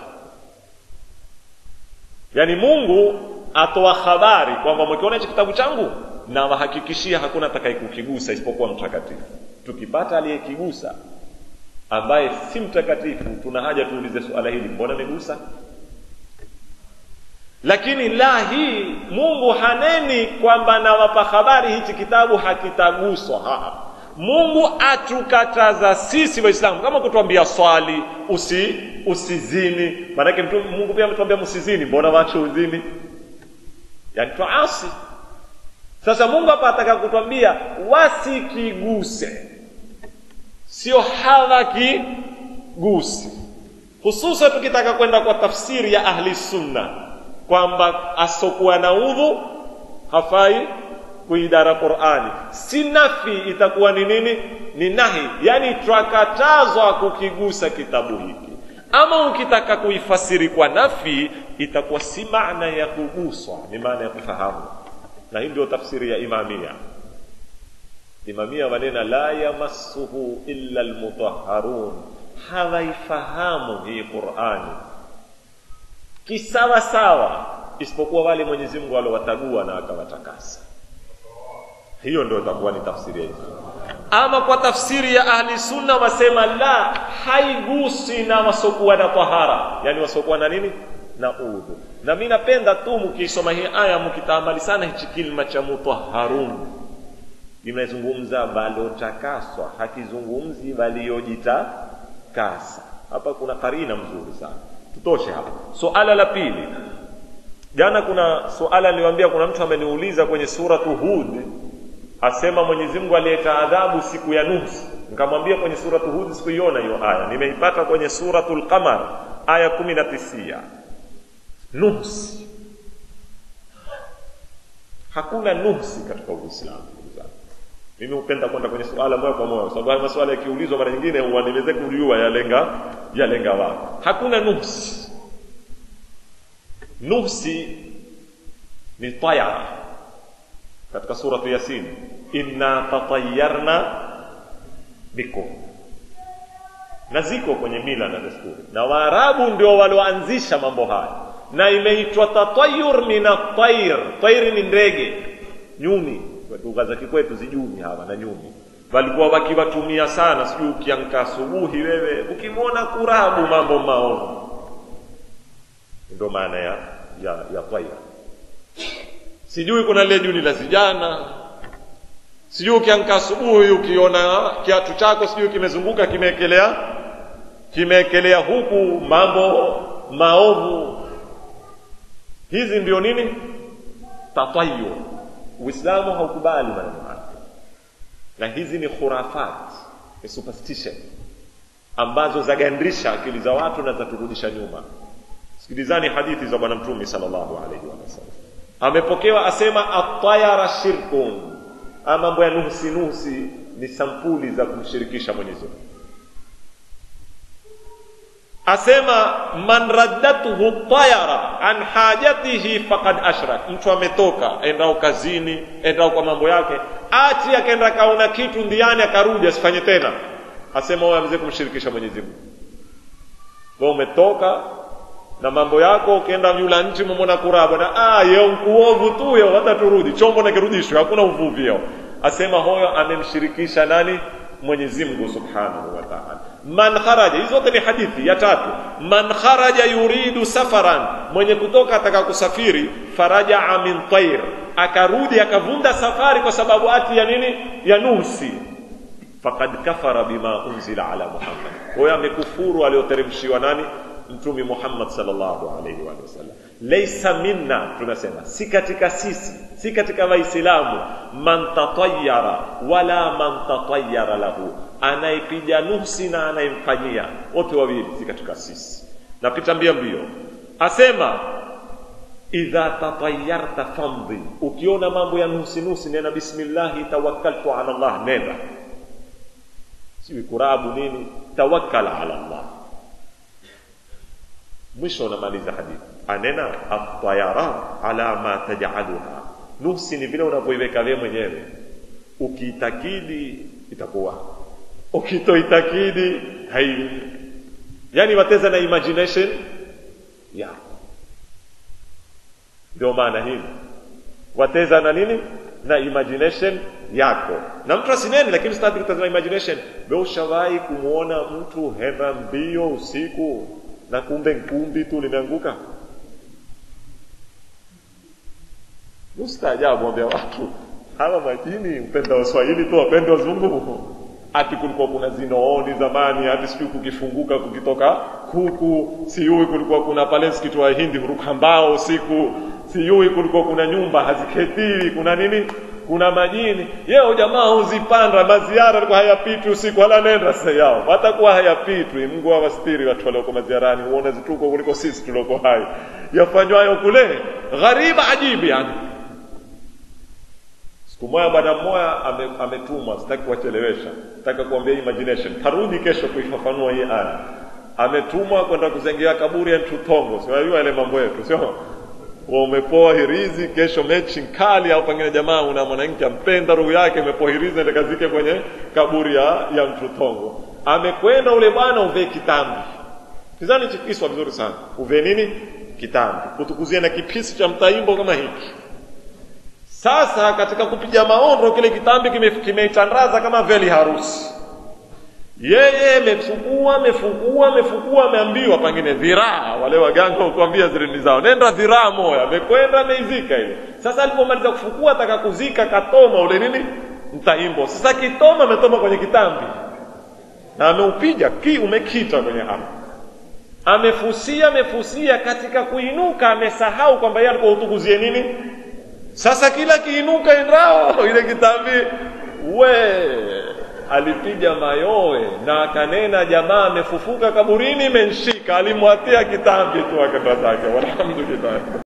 yaani mungu atoa habari kwamba mkiona hichi kitabu changu na wahakikishia hakuna atakayekukigusa isipokuwa mtakatifu tukipata aliyekigusa ambaye si mtakatifu tuna haja tuulize suala hili mbona amegusa lakini la hii mungu haneni kwamba nawapa habari hichi kitabu hakitaguswa ha. mungu atukataza sisi waislamu kama kutuambia swali usi usizini maanake mtu mungu pia ametuambia msizini mbona wache uzini yani twaasi sasa mungu hapa ataka kutwambia wasikiguse sio hawakigusi hususan tukitaka kwenda kwa tafsiri ya ahli sunna kwamba asokuwa na udhu hafai kuidara qurani si nafi itakuwa ni nini ni nahi yani twakatazwa kukigusa kitabu hiki ama ukitaka kuifasiri kwa nafi itakuwa si maana ya kuguswa ni maana ya kufahamu na hii ndio tafsiri ya imamia imamia wanena la yamassuhu illa almutahharun hawaifahamu hii qurani kisawa sawa isipokuwa wale mwenyezi mungu walowatagua na akawatakasa hiyo ndio itakuwa ni tafsiri ya imamia ama kwa tafsiri ya ahli sunna wasema la haigusi na wasokuwa na tahara yani wasokuwa na nini na udhu na mi napenda tu mkiisoma hii aya mkitaamali sana hichi kilma cha mutaharun imezungumza waliotakaswa hakizungumzi waliojitakasa hapa kuna karina mzuri sana tutoshe hapa suala la pili jana kuna suala niliwaambia kuna mtu ameniuliza kwenye suratu hud asema mwenyezi mungu aliyeta adhabu siku ya nusi nikamwambia kwenye suratu hud sikuiona hiyo aya nimeipata kwenye suratu lqamar aya kumi na tisia nusi hakuna nusi katika uislamu ndugu zangu mimi hupenda kwenda kwenye suala moja kwa moja kwa sababu haya masuala yakiulizwa mara nyingine uaniweze kujua yalenga yalenga wapi hakuna nusi nusi ni tayara katika suratu yasin inna tatayarna bikum na ziko kwenye mila na desturi na waarabu ndio walioanzisha mambo haya na imeitwa tatayur min atair tairi ni ndege nyuni lugha za kikwetu zijuni hawa na nyuni walikuwa wakiwatumia sana sijui ukiamka asubuhi wewe ukimwona kurabu mambo maovu ndio maana ya ya, ya tair sijui kuna lile juni la zijana sijui ukiamka asubuhi ukiona kiatu chako sijui kimezunguka kimeekelea kimeekelea huku mambo maovu hizi ndio nini tatayu uislamu haukubali maneno haya na hizi ni khurafat ni superstition ambazo zagandisha akili za watu na zaturudisha nyuma sikilizani hadithi za bwana mtume sallallahu alaihi wasallam amepokewa asema atayara shirkun ama mambo ya nusi nusi ni sampuli za kumshirikisha mwenyezi mungu asema man raddathu tayara an hajatihi faqad ashrak mtu ametoka endao kazini endao kwa mambo yake ati akaenda kaona kitu ndiani akarudi asifanye tena asema wewe ameze kumshirikisha mwenyezi mungu wewe umetoka na mambo yako ukienda yula nchi mumona kuraba na ah yeo nkuovu tu yeo hata turudi chombo na kirudishwe hakuna uvuvi yeo asema hoyo amemshirikisha nani mwenyezi mungu subhanahu wa taala man kharaja hizo zote ni hadithi ya tatu man kharaja yuridu safaran mwenye kutoka ataka kusafiri farajaa min tair akarudi akavunda safari kwa sababu ati ya nini ya nusi faqad kafara bima unzila ala muhammad huyo amekufuru aliyoteremshiwa nani mtume Muhammad sallallahu alaihi wa sallam. Laysa minna, tunasema si katika sisi, si katika Waislamu, man tatayyara wala man tatayyara lahu, anaipiga nuksi na anayemfanyia, wote wawili si katika sisi. Napita mbio mbio, asema idha tatayyarta famdhi, ukiona mambo ya nusi nusi, nena bismillahi tawakkaltu ala Allah, nenda siwi kurabu nini, tawakkal ala Allah mwisho unamaliza hadithi anena atayaran ala ma tajaluha nuksi ni vile unavyoiweka wewe mwenyewe ukiitakidi itakuwa ukitoitakidi hai yani wateza na imagination yako ndio maana hivi wateza na nini na imagination yako na mtu asineni lakini sitaki kutazama imagination we ushawahi kumwona mtu henda mbio usiku na kumbe nkumbi tu limeanguka mustaajabu ambia watu hawa majini upenda waswahili tu wapende wazungu ati kulikuwa kuna zinooni zamani hati sijui kukifunguka kukitoka kuku sijui kulikuwa kuna pale msikiti wa hindi huruka mbao usiku sijui kulikuwa kuna nyumba haziketiwi kuna nini kuna majini yeo jamaa huzipanda maziara alikuwa hayapitwi usiku wala nenda sasa yao watakuwa hayapitwi mungu awastiri watu walioko maziarani uone zituko kuliko sisi tulioko hai yafanywayo kule ghariba ajibu yani siku moja bwana mmoja ametumwa sitaki kuwachelewesha nataka kuambia imagination tarudi kesho kuifafanua hii aya ametumwa kwenda kuzengea kaburi ya mtutongo siwajua ile mambo yetu sio umepoa hirizi kesho mechi nkali au pengine jamaa una mwanamke ampenda roho yake imepoa hirizi ndio kazike kwenye kaburi ya, ya mtutongo amekwenda ule bwana uve kitambi kizani chikiswa vizuri sana uve nini kitambi kutukuzie na kipisi cha mtaimbo kama hiki sasa katika kupiga maondo kile kitambi kimeitandaza kime kama veli harusi yeye amefukua amefukua amefukua ameambiwa pengine dhiraa wale waganga ukuambia zilini zao nenda dhiraa moya amekwenda ameizika ile sasa alipomaliza kufukua ataka kuzika katoma ule nini mtaimbo sasa kitoma ametoma kwenye kitambi na ameupiga ki umekita kwenye hapo amefusia amefusia katika kuinuka amesahau kwamba yeye alikuwa utukuzie nini sasa kila kiinuka endao ile kitambi we alipiga mayowe na akanena jamaa amefufuka kaburini menshika alimwatia kitambi tu akenda zake walhamdulillah